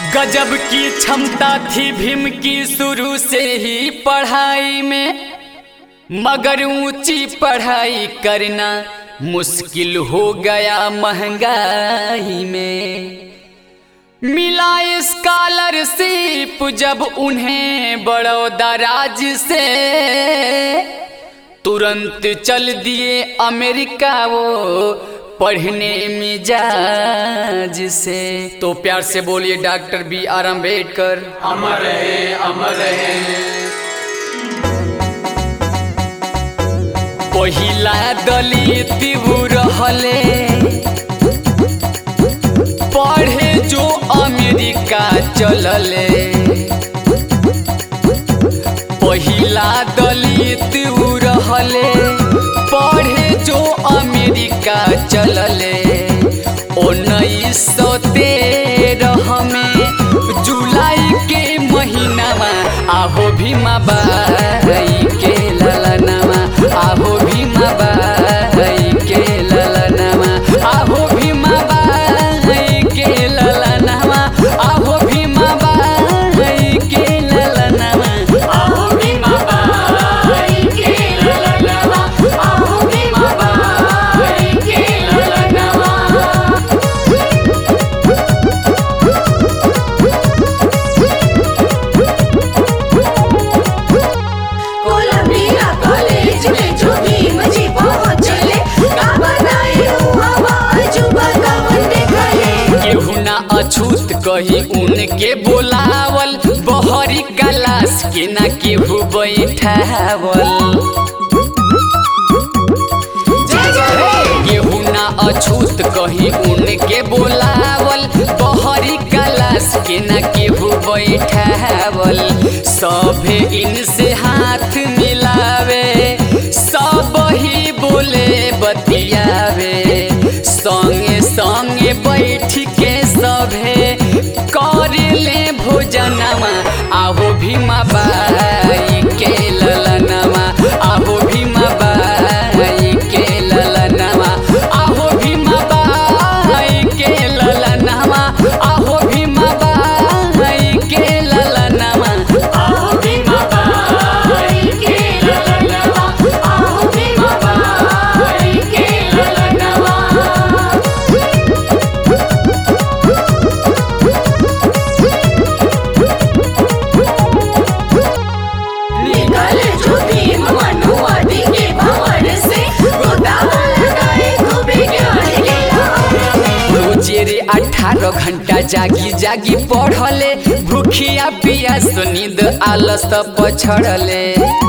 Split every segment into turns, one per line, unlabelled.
गजब की क्षमता थी भीम की शुरू से ही पढ़ाई में मगर ऊंची पढ़ाई करना मुश्किल हो गया महंगाई में मिला स्कॉलरशिप जब उन्हें बड़ौदा राज्य से तुरंत चल दिए अमेरिका वो पढ़ने मिजाज से तो प्यार से बोलिए डॉक्टर बी आर अम्बेडकर
अमर रहे अमर रहे
पहिला दलित उ रहले पढ़े जो अमेरिका चलले पहिला दलित उ रहले पढ़े जो अमेरिका चलले उन्नीस सौ तेरह में जुलाई के महीनामा आहो भीमा बाई के ललनामा आहो भीमा बाई के ललनामा आहो भीमा बाई के ललनामा आहो भीमा बाई के ललनामा
आओ भीमा बाई के ललनवा आओ भीमा बाई के ललनवा कोलंबिया कॉलेज में जो भीम जी पहुंचले का बनाए हुआ अजूबा कवन देखले
केहू ना अछूत कही उनके बोलावल बहरी कलाश के ना केहू बैठावल केहू ना अछूत कही उनके बोलावल बहरी कलाश के ना केहू बैठावल सभे इनसे हाथ मिलावे सब ही बोले बतियावे संगे संगे बैठ के सभे कर ले भोजनमा आहो भीमा बाई के ललनमा आहो भीमा बाई के ललनमा आहो भीमा बाई के ललनमा आहो भीमा बाई के ललनमा
आओ भीमा बाई के ललनवा आओ भीमा बाई के ललनवा निकले जो भीम मनुवादी के भवन से गोदामा लगाए खूबे ज्ञान के लाभ में
रोजे रे अठारह घंटा जागी जागी पढ़ले भूखिया पिया सुनिद आलस पछड़ले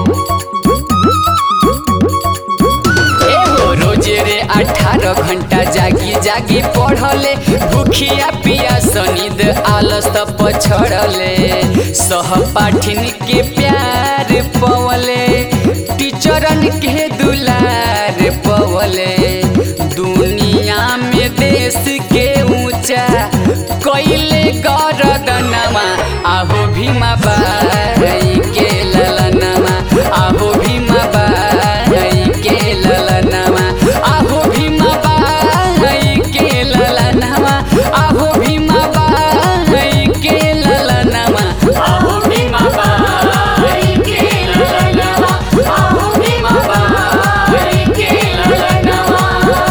एहो रोजे रे अठारह घंटा जागी जागी पढ़ले भूखिया पिया सनिद आलस पछड़ले सहपाठिन के प्यार पवले टीचरन के दुलार पवले दुनिया में देश के ऊंचा कैले गरदनमा आहो भीमा बाई के ललनमा आहो भीमा बाई के ललनमा आहो भीमा बाई के ललनमा आहो भीमा बाई के ललनमा
आओ भीमा बाई के ललनवा आओ भीमा बाई के ललनवा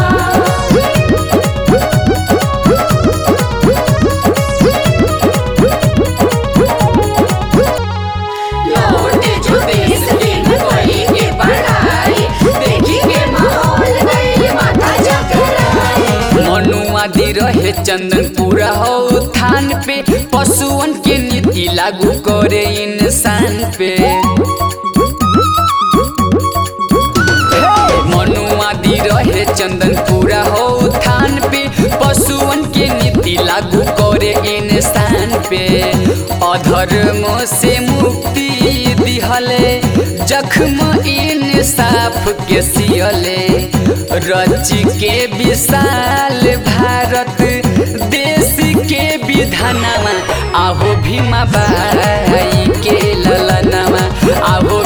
लौटे जो देश दिन कोई के पढ़ाई देखी के माहौल गई माथा चकराई
मनुवादी रहे चंदन पूरा हो थान पे पशुअन के नीति लागू करे इंसान पे मनुवादी रहे चंदन पूरा हो थान पे पशुअन के नीति लागू करे इंसान पे अधर्म से मुक्ति दिहले जख्म इंसाफ के सियले रच के विशाल भारत देश के विधानमा आहो भीमा बाई के ललनमा आहो